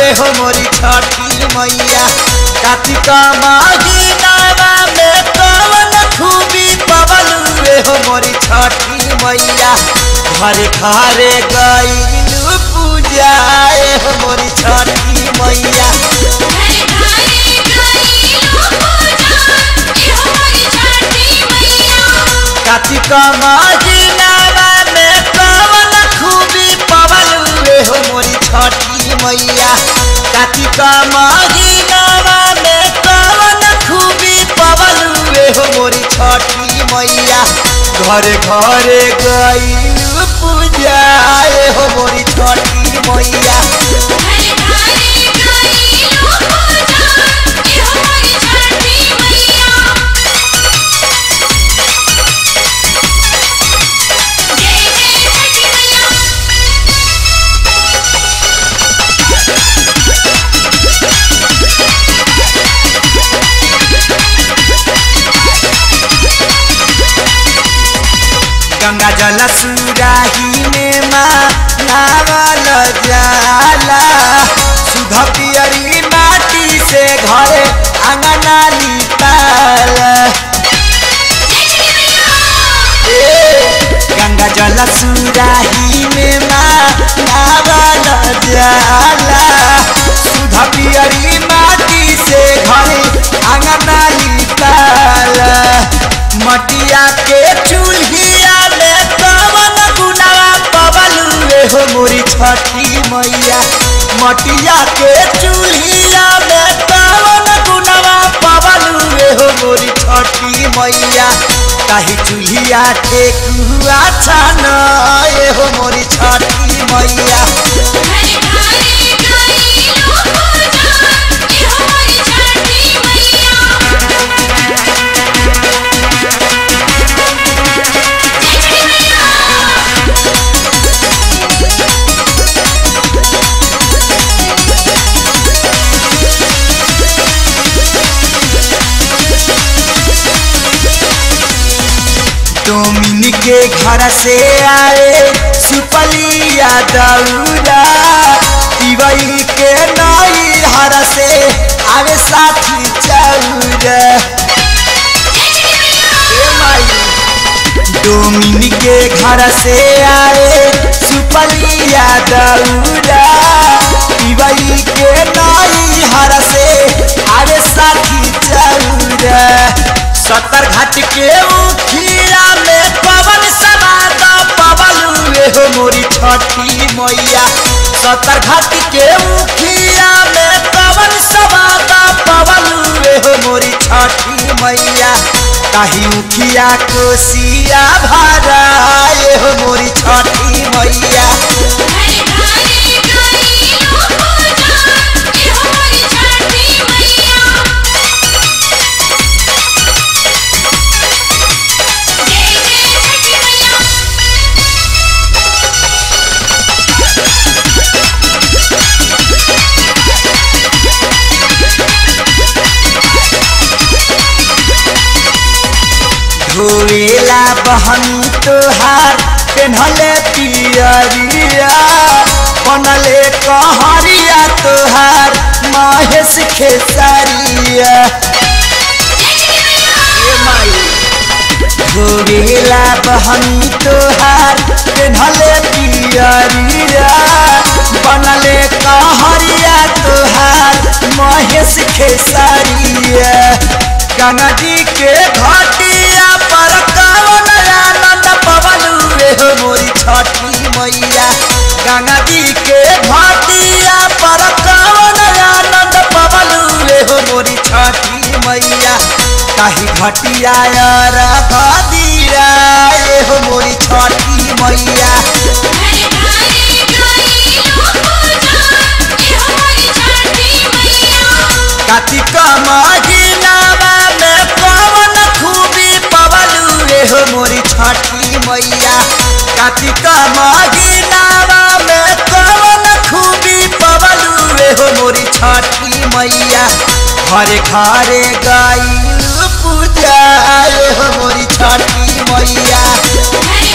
हो मोरी छठी मैया कार्तिक महीनावा में कवन खूबी पवलुए हो मोरी छठी मैया घरे घरे गईलू पूजाए हो मोरी छठी मैया घरे घरे गईलू पूजा एहो मोरी छठी मैया कार्तिक महीनावा में कवन खूबी पवलुए हो मोरी छठी मैया कार्तिक महीनावा में कवन खूबी पवलुए हो मोरी छठी मैया घरे घरे गईलू पूजाए हो मोरी छठी मैया घरे घरे गईलू पूजा एहो मोरी छठी मैया जय जय छठी मैया गंगा जल सुराही में माँ नावल जाला सुध पियरी माटी से घरे अंगना लिपाल ए, गंगा जल सुराही में माँ नावल जाला सुध पियरी माटी से घरे अंगना लिपाल मटिया के चूल्हिया में कवन गुनावा पवलुए हो मोरी छठी मैया मटिया के चूल्हिया में कवन गुनावा पवलुए हो मोरी छठी मैया ताही चूल्हिया ठेकुआ छान हो मोरी छठी मैया घरे घरे गईलू पूजा एहो मोरी छठी मैया जय छठी मैया डोमिन के घर से आए सुपलिया दौरा पिवई के नई हर से आवे साथी चौरा ए माई डोमिन के घर से आए सुपलिया दौरा पिवई के नई हर से आवे साथी चौरा सत्तर घाट के उखिया में पवन समाद पवन हुए हो मोरी छठी मैया सत्तर घाट के उखिया में पवन समाद पवन हुए हो मोरी छठी मैया ताही उखिया कोसिया भराए हो मोरी छठी मैया घरे घरे गईलू पूजा एहो मोरी छठी मैया जय जय छठी मैया धोएला बहनी तोहार पेन्हले पियरिया बनले कहरिया तोहार महेश खेसरिया ए माई धोएला बहनी तोहार पेन्हले पियरिया बनले कहरिया तोहार महेश खेसरिया गंगा जी के घाटिया पर कवन आनंद पवन रे हो मोरी छठी मैया गंगा जी के घाटिया पर कवन आनंद पवन रे हो मोरी छठी मैया ताही घटिया रखा दीरा ए हो मोरी छठी मैया घरे घरे गईलू पूजा एहो मोरी छठी मैया कार्तिक महीनावा में पवन खूबी पवलू रे हो मोरी छठी मैया कार्तिक महीनावा में पवन खूबी पवलू रे हो मोरी छठी मैया घरे घरे गईलू पूजा रे हो मोरी छठी मैया घरे